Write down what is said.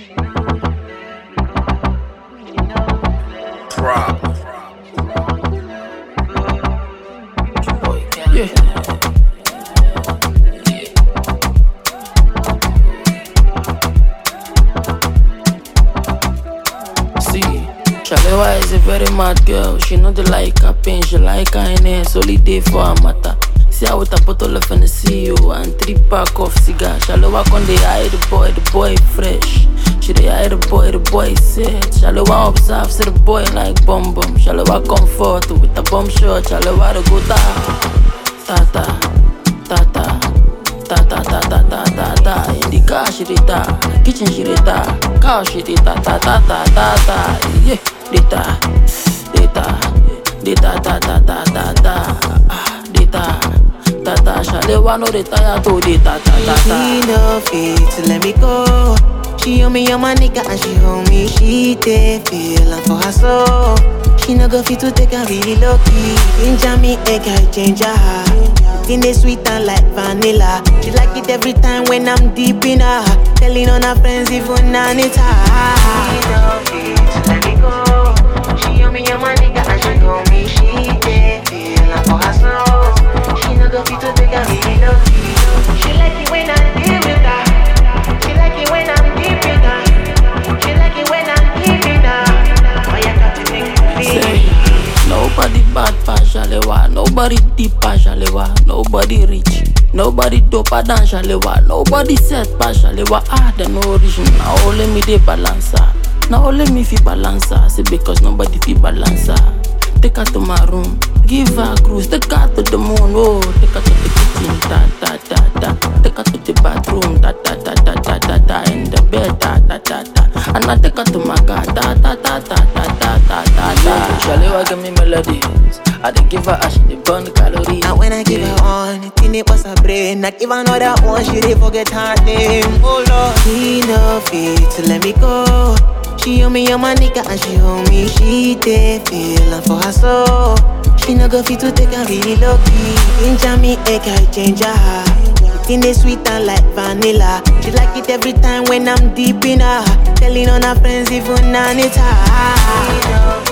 Problem. Yeah. See, Shalewa is a very mad girl. She know the like her pain, she like her in it. Only day for her matter. See her with a bottle of Hennessy you and three pack of cigar. Shalewa con dey eye the boy, the boy fresh. She dey eye the boy, the boy set. Shalewa observe, see the boy like bum bum. Shalewa comfort with a bum shot. Shalewa the go ta ta ta ta ta ta ta ta ta ta ta ta. In the car she dey ta, kitchen she dey ta, cow she dey ta ta ta ta ta ta. Yeah, dey ta, dey ta, dey ta ta ta ta ta ta. Ah, dey ta ta ta. Shalewa no dey tire to dey ta ta ta ta. She no fit to let me go. She on me, on my nigga, and she hold me. She dey feel am for her soul. She no go fit to take her really low key. Ginger me, egg, I change her. In the sweet and like vanilla. She like it every time when I'm deep in her. Telling on her friends even Anita. She no fit to let me go. She on me, on my nigga, and she hold me. She dey feel am for her soul. She no go fit to take her really low key. She like it when I'm deep with her. She like it when I'm deep with her. She like it when I'm deep with her. Oh, you got to make me feel. Say, nobody bad pass Shalewa, nobody deep pass Shalewa, nobody rich, nobody doper than Shalewa, nobody set pass Shalewa. Ah, the no origin, now only me dey balance her. Now only me fi balance her, say because nobody fi balance her. Take her to my room, give her a cruise, take her to the moon, oh, take her to the kitchen, da da da da, take her to the bathroom, da da da da da da da, in the bed, da da da da, and I take her to my car, da da da da da da da da da. Shalewa give me melodies, I dey give her, as she dey burn calories. And when I give her one, it in it bust her brain. I give her another one, she dey forget her name. Oh Lord, she no fit to let me go. She on me, on my nigga, and she hold me. She dey feel am for her soul. She no go fit to take her really low key. Ginger me, egg, I change her. In the sweet and like vanilla. She like it every time when I'm deep in her. Telling on her friends, even Anita. She no